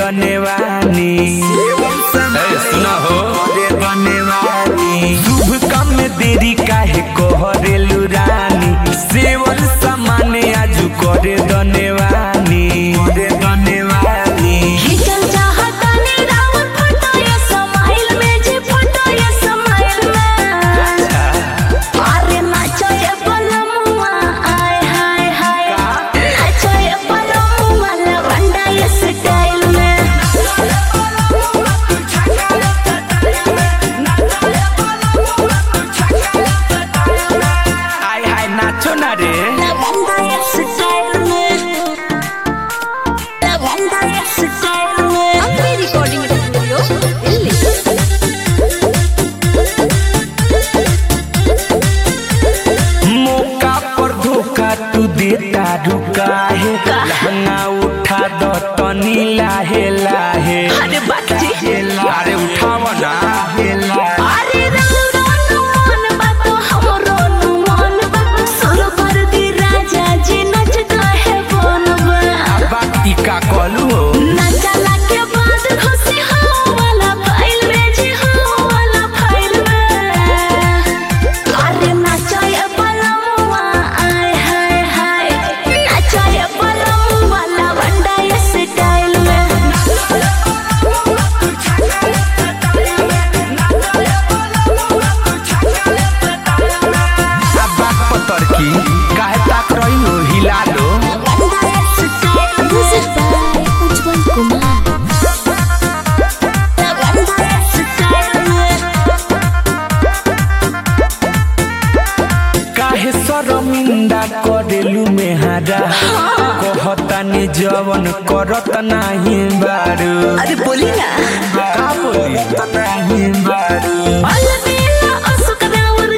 दनेवानी ए, सुना हो करे दनेवानी शुभ काम में देरी काहे कहरेलु रानी सेवन सामान्य आजू करे दनेवानी करे दनेवानी खिंचल चाहतानी राउर फोटो ये समाइल में जी फोटो ये समाइल में अरे नाचो ये पलमुआ आय हाय हाय नाचो ये पलमुआ लवंडा ये स्टाइल में आय हाय नाचो ना रे लवंडा ये स्टाइल में लवंडा ये स्टाइल में अपनी रिकॉर्डिंग स्टूडियो दिल्ली मौका पर धोखा तू देता रुका है लहंगा उठा दो तनी लाहे लाहे अरे बात जी अरे उठाव ना हे लाहे अरे रंग मन बातो हमरो मन बा सुर कर दी राजा जी नचता है बनबा बाती का कलू हो नचला के बाद खुशी हो वाला फाइल में जी हो वाला फाइल में अरे नचाए पलमुआ आय हाय हाय नचाए पलमुआ लवंडा ये स्टाइल में अब बात पतर की काहे ताक रही हो हिला लो लवंडा ये style music by Ujjwal Kumar लवंडा ये स्टाइल में काहे शर्मिंदा करेलू मेहारा कहतानी जवन करत नाही बारू अरे बोली ना का बोली नहीं बारू अलबेला असुक राउर